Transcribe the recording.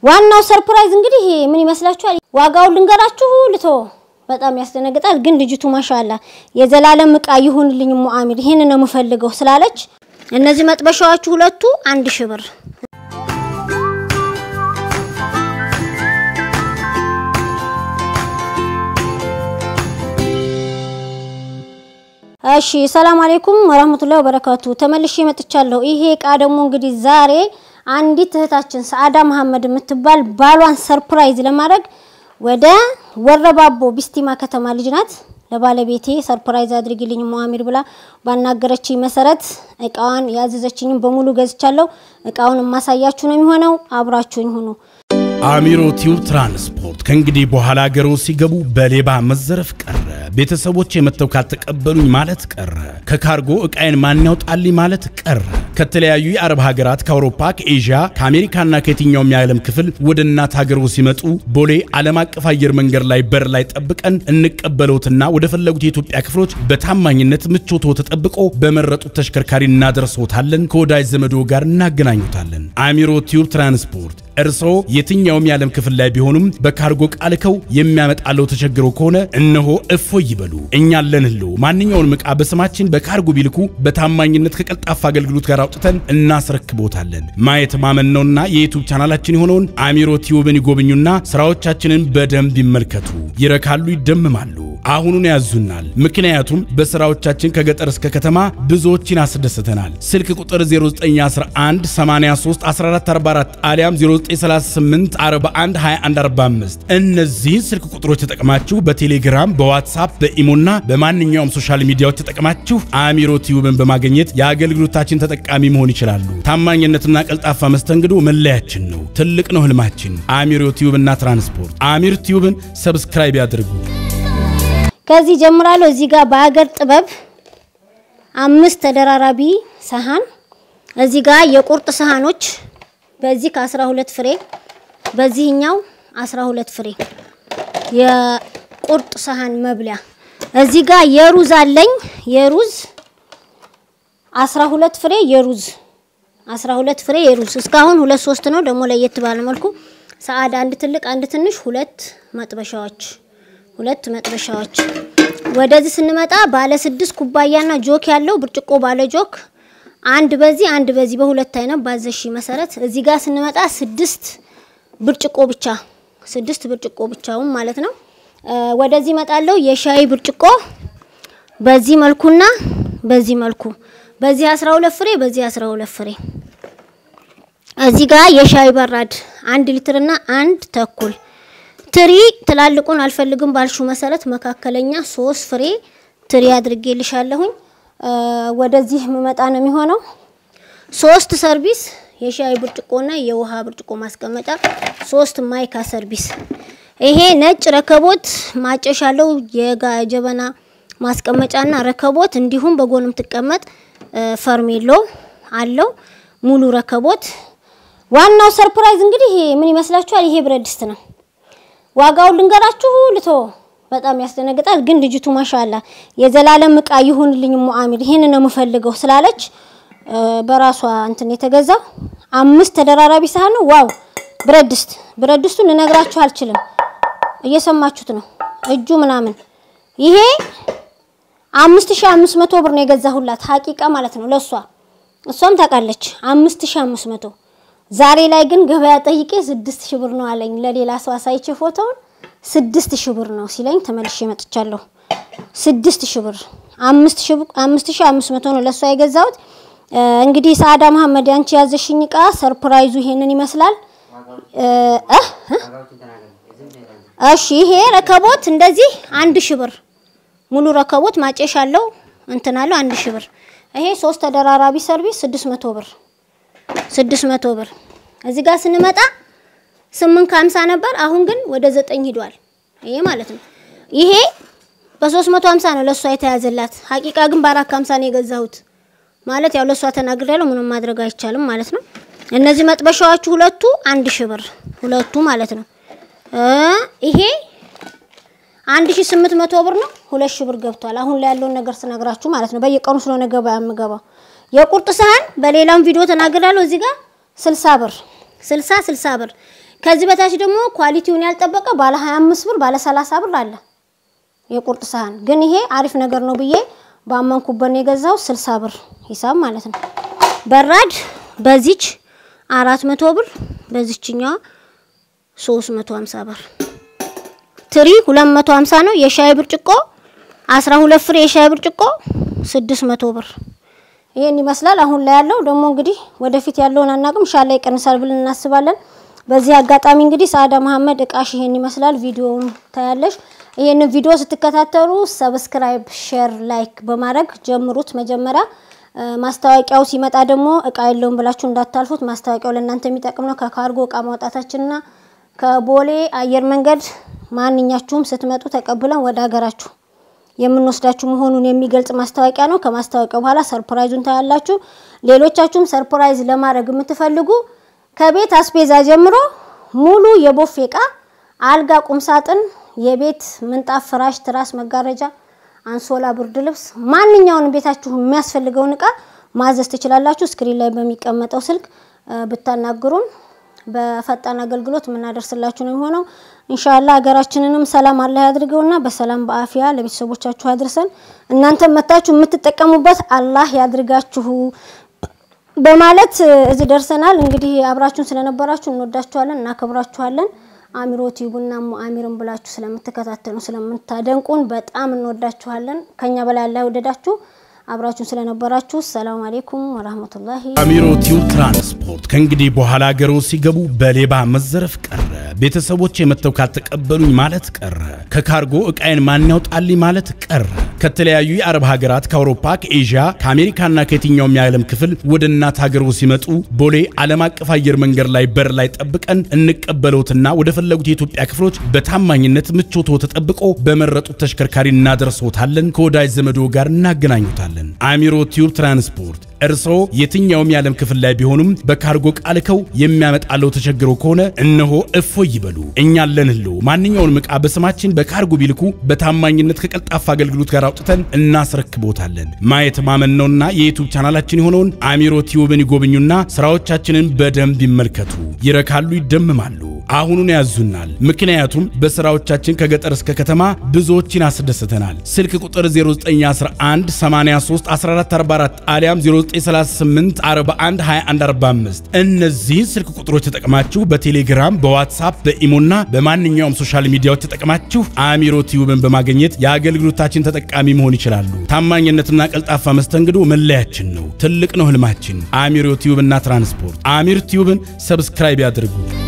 ዋናው ሰርፕራይዝ እንግዲህ ምን ይመስላችኋል? ዋጋውን ልንገራችሁ ልቶ በጣም ያስደነግጣል። ግን ልጅቱ ማሻላ የዘላለም እቃ ይሁንልኝ ሙአሚር ይሄን ነው የምፈልገው ስላለች እነዚህ መጥበሻዎቹ ሁለቱ አንድ ሺህ ብር እሺ ሰላም አለይኩም ወራህመቱላሂ ወበረካቱ። ተመልሼ መጥቻለሁ። ይሄ እቃ ደግሞ እንግዲህ ዛሬ አንዲት እህታችን ሰአዳ መሐመድ የምትባል ባሏን ሰርፕራይዝ ለማድረግ ወደ ወረባቦ ቢስቲማ ከተማ ልጅ ናት። ለባለቤቴ ሰርፕራይዝ አድርጊልኝ ሙአሚር ብላ ባናገረችኝ መሰረት እቃዋን ያዘዘችኝም በሙሉ ገዝቻለሁ። እቃውን የማሳያችሁ ነው የሚሆነው። አብራችሁኝ ሁኑ። አሚሮ ቲዩብ ትራንስፖርት ከእንግዲህ በኋላ ሀገሮ ሲገቡ በሌባ መዘረፍ ቀረ። ቤተሰቦች የመጥተው ካልተቀበሉኝ ማለት ቀረ። ከካርጎ እቃዬን ማን ያውጣልኝ ማለት ቀረ። ከተለያዩ የአረብ ሀገራት ከአውሮፓ፣ ከኤዥያ፣ ከአሜሪካና ከየትኛውም የዓለም ክፍል ወደ እናት ሀገሮ ሲመጡ ቦሌ ዓለም አቀፍ አየር መንገድ ላይ በር ላይ ጠብቀን እንቀበለውትና ወደ ፈለጉት የኢትዮጵያ ክፍሎች በታማኝነት ምቾቶ ተጠብቆ በመረጡት ተሽከርካሪ እናደርሰውታለን። ከወዳጅ ዘመዶ ጋር እናገናኙታለን። አሚሮ ቲዩብ ትራንስፖርት እርስዎ የትኛውም የዓለም ክፍል ላይ ቢሆኑም በካርጎ ቃልከው የሚያመጣለው ተቸግሮ ከሆነ እነሆ እፎይ ይበሉ። እኛ አለንሎ። ማንኛውንም ዕቃ በስማችን በካርጎ ቢልኩ በታማኝነት ከቀልጣፋ አገልግሎት ጋር አውጥተን እናስረክቦታለን። ማየት ማመን ነውና የዩቱብ ቻናላችን የሆነውን አሚሮ ቲዩብን ይጎብኙና ስራዎቻችንን በደንብ ይመልከቱ። ይረካሉ፣ ይደምማሉ። አሁኑን ያዙናል። ምክንያቱም በስራዎቻችን ከገጠር እስከ ከተማ ብዙዎችን አስደስተናል። ስልክ ቁጥር 0911 83 1444 አሊያም 0938 41 21 45 እነዚህን ስልክ ቁጥሮች ተጠቅማችሁ በቴሌግራም በዋትሳፕ በኢሞና በማንኛውም ሶሻል ሚዲያዎች ተጠቅማችሁ አሚሮ ቲዩብን በማግኘት የአገልግሎታችን ተጠቃሚ መሆን ይችላሉ። ታማኝነትና ቀልጣፋ መስተንግዶ መለያችን ነው። ትልቅ ነው ህልማችን። አሚሮ ቲዩብና ትራንስፖርት አሚር ቲዩብን ሰብስክራይብ ያድርጉ። ከዚህ ጀምራለሁ። እዚህ ጋር በሀገር ጥበብ አምስት ተደራራቢ ሰሃን፣ እዚህ ጋር የቁርጥ ሰሃኖች በዚህ ከ12 ፍሬ በዚህኛው 12 ፍሬ የቁርጥ ሰሃን መብሊያ። እዚህ ጋር የሩዝ አለኝ የሩዝ 12 ፍሬ የሩዝ 12 ፍሬ የሩዝ እስካሁን ሁለት ሶስት ነው። ደግሞ ለየት ባለ መልኩ ሰዓድ አንድ ትልቅ አንድ ትንሽ ሁለት መጥበሻዎች ሁለት መጥበሻዎች። ወደዚህ ስንመጣ ባለ ስድስት ኩባያና ጆክ ያለው ብርጭቆ ባለ ጆክ አንድ በዚህ አንድ በዚህ በሁለት አይነት ባዘሽ መሰረት እዚህ ጋር ስንመጣ ስድስት ብርጭቆ ብቻ ስድስት ብርጭቆ ብቻውን ማለት ነው። ወደዚህ መጣለው የሻይ ብርጭቆ በዚህ መልኩና በዚህ መልኩ በዚህ 12 ፍሬ በዚህ 12 ፍሬ እዚህ ጋር የሻይ በራድ አንድ ሊትርና አንድ ተኩል ትሪ ትላልቁን አልፈልግም ባልሹ መሰረት መካከለኛ ሶስት ፍሬ ትሪ አድርጌልሻለሁኝ። ወደዚህ የምመጣ ነው የሚሆነው። ሶስት ሰርቪስ የሻይ ብርጭቆና የውሃ ብርጭቆ ማስቀመጫ፣ ሶስት ማይካ ሰርቪስ። ይሄ ነጭ ረከቦት ማጨሻ አለው የጀበና ማስቀመጫና ረከቦት፣ እንዲሁም በጎን የምትቀመጥ ፈርሜሎ አለው ሙሉ ረከቦት። ዋናው ሰርፕራይዝ እንግዲህ ምን ይመስላችኋል? ይሄ ብረት ድስት ነው። ዋጋውን ልንገራችሁ ልቶ በጣም ያስደነግጣል። ግን ልጅቱ ማሻላ የዘላለም እቃ ይሁንልኝ ሙአሚር ይሄን ነው የምፈልገው ስላለች በራሷ እንትን የተገዛው አምስት ተደራራቢ ሳህን ነው። ዋው ብረት ድስት ብረት ድስቱን ልነግራችሁ አልችልም። እየሰማችሁት ነው እጁ ምናምን። ይሄ አምስት ሺህ አምስት መቶ ብር ነው የገዛሁላት ሀቂቃ ማለት ነው ለሷ እሷም ታውቃለች አምስት ሺህ አምስት መቶ ዛሬ ላይ ግን ገበያ ጠይቄ ስድስት ሺህ ብር ነው አለኝ። ለሌላ ሰው አሳይቼ ፎቶውን ስድስት ሺህ ብር ነው ሲለኝ ተመልሼ መጥቻለሁ። ስድስት ሺህ ብር አምስት ሺህ አምስት መቶ ነው ለእሷ የገዛሁት። እንግዲህ ሰአዳ መሐመድ ያንቺ ያዘሽኝ እቃ ሰርፕራይዙ ይሄንን ይመስላል። እሺ ይሄ ረከቦት እንደዚህ አንድ ሺህ ብር ሙሉ ረከቦት ማጨሻ አለው እንትን አለው አንድ ሺህ ብር። ይሄ ሶስት ተደራራቢ ሰርቪስ ስድስት መቶ ብር ስድስት መቶ ብር። እዚህ ጋር ስንመጣ ስምንት ከሀምሳ ነበር። አሁን ግን ወደ ዘጠኝ ሂዷል። ይሄ ማለት ነው። ይሄ በሶስት መቶ ሀምሳ ነው ለእሷ የተያዘላት። ሀቂቃ ግን በአራት ከሀምሳ ነው የገዛሁት። ማለት ያው ለእሷ ተናግሬያለሁ። ምንም ማድረግ አይቻልም ማለት ነው። እነዚህ መጥበሻዎቹ ሁለቱ አንድ ሺህ ብር ሁለቱ ማለት ነው። ይሄ አንድ ሺህ ስምንት መቶ ብር ነው። ሁለት ሺህ ብር ገብቷል። አሁን ላይ ያለውን ነገር ስነግራችሁ ማለት ነው። በየቀኑ ስለሆነ ገበያ የምገባው የቁርጥ ሳህን በሌላም ቪዲዮ ተናግራለሁ። እዚህ ጋር 60 ብር 60 60 ብር። ከዚህ በታች ደግሞ ኳሊቲውን ያልጠበቀ ባለ 25 ብር ባለ 30 ብር አለ የቁርጥ ሳህን። ግን ይሄ አሪፍ ነገር ነው ብዬ ባመንኩበት ነው የገዛው 60 ብር ሂሳብ ማለት ነው። በራድ በዚች 400 ብር በዚችኛዋ 350 ብር። ትሪ 250 ነው። የሻይ ብርጭቆ 12 ፍሬ የሻይ ብርጭቆ 600 ብር። ይሄን ይመስላል አሁን ላይ ያለው። ደግሞ እንግዲህ ወደፊት ያለውን አናቅም፣ ሻላ ይቀንሳል ብለን እናስባለን። በዚህ አጋጣሚ እንግዲህ ሰአዳ መሀመድ እቃሽ ይሄን ይመስላል። ቪዲዮውን ታያለሽ። ይሄንን ቪዲዮ ስትከታተሉ ሰብስክራይብ፣ ሼር፣ ላይክ በማድረግ ጀምሩት። መጀመሪያ ማስታወቂያው ሲመጣ ደግሞ እቃ የለውም ብላችሁ እንዳታልፉት። ማስታወቂያው ለእናንተ የሚጠቅም ነው። ከካርጎ እቃ ማውጣታችንና ከቦሌ አየር መንገድ ማንኛችሁም ስትመጡ ተቀብለን ወደ ሀገራችሁ የምንወስዳችሁ መሆኑን የሚገልጽ ማስታወቂያ ነው። ከማስታወቂያው በኋላ ሰርፕራይዙን ታያላችሁ። ሌሎቻችሁም ሰርፕራይዝ ለማድረግ የምትፈልጉ ከቤት አስቤዛ ጀምሮ ሙሉ የቦፌ እቃ፣ አልጋ፣ ቁምሳጥን፣ የቤት ምንጣፍ፣ ፍራሽ፣ ትራስ፣ መጋረጃ፣ አንሶላ፣ ብርድ ልብስ ማንኛውንም ቤታችሁ የሚያስፈልገውን እቃ ማዘዝ ትችላላችሁ። ስክሪን ላይ በሚቀመጠው ስልክ ብታናግሩን በፈጣን አገልግሎት የምናደርስላችሁ ነው የሚሆነው። ኢንሻአላ ሀገራችንንም ሰላም አላህ ያድርገውና በሰላም በአፊያ ለቤተሰቦቻችሁ ያድርሰን። እናንተ መታችሁ የምትጠቀሙበት አላህ ያድርጋችሁ በማለት እዚህ ደርሰናል። እንግዲህ አብራችሁን ስለነበራችሁ እንወዳችኋለን፣ እናከብራችኋለን። አሚሮ ቲዩብና አሚርን ብላችሁ ስለምትከታተሉ ስለምታደንቁን በጣም እንወዳችኋለን። ከኛ በላይ አላህ ይወደዳችሁ። አብራችሁን ስለነበራችሁ ሰላም አሌይኩም ወራህመቱላሂ። አሚሮ ቲዩብ ትራንስፖርት ከእንግዲህ በኋላ ሀገሮ ሲገቡ በሌባ መዘረፍ ቀረ። ቤተሰቦች የመተው ካልተቀበሉኝ ማለት ቀረ። ከካርጎ እቃዬን ማን ያውጣልኝ ማለት ቀረ። ከተለያዩ የአረብ ሀገራት ከአውሮፓ፣ ከኤዥያ፣ ከአሜሪካና ከየትኛውም የዓለም ክፍል ወደ እናት ሀገሮ ሲመጡ ቦሌ ዓለም አቀፍ አየር መንገድ ላይ በር ላይ ጠብቀን እንቀበለውትና ወደ ፈለጉት የኢትዮጵያ ክፍሎች በታማኝነት ምቾቶ ተጠብቆ በመረጡት ተሽከርካሪ እናደርሶታለን። ከወዳጅ ዘመዶ ጋር እናገናኙታለን። አሚሮ ቲዩብ ትራንስፖርት እርስዎ የትኛውም የዓለም ክፍል ላይ ቢሆኑም በካርጎ ቃልከው የሚያመጣለው ተቸግረው ከሆነ እነሆ እፎይ ይበሉ። እኛ አለንልዎ። ማንኛውንም ዕቃ በስማችን በካርጎ ቢልኩ በታማኝነት ከቀልጣፋ አገልግሎት ጋር አውጥተን እናስረክቦታለን። ማየት ማመን ነውና የዩቱብ ቻናላችን የሆነውን አሚሮ ቲዩብን ይጎብኙና ስራዎቻችንን በደንብ ይመልከቱ። ይረካሉ፣ ይደምማሉ። አሁኑን ያዙናል። ምክንያቱም በስራዎቻችን ከገጠር እስከ ከተማ ብዙዎችን አስደስተናል። ስልክ ቁጥር 0911 83 1444 አሊያም 0938 41 2145 እነዚህን ስልክ ቁጥሮች ተጠቅማችሁ በቴሌግራም በዋትሳፕ በኢሞና በማንኛውም ሶሻል ሚዲያዎች ተጠቅማችሁ አሚሮ ቲዩብን በማግኘት የአገልግሎታችን ተጠቃሚ መሆን ይችላሉ። ታማኝነትና ቀልጣፋ መስተንግዶ መለያችን ነው። ትልቅ ነው ህልማችን። አሚሮ ቲዩብና ትራንስፖርት። አሚር ቲዩብን ሰብስክራይብ ያድርጉ።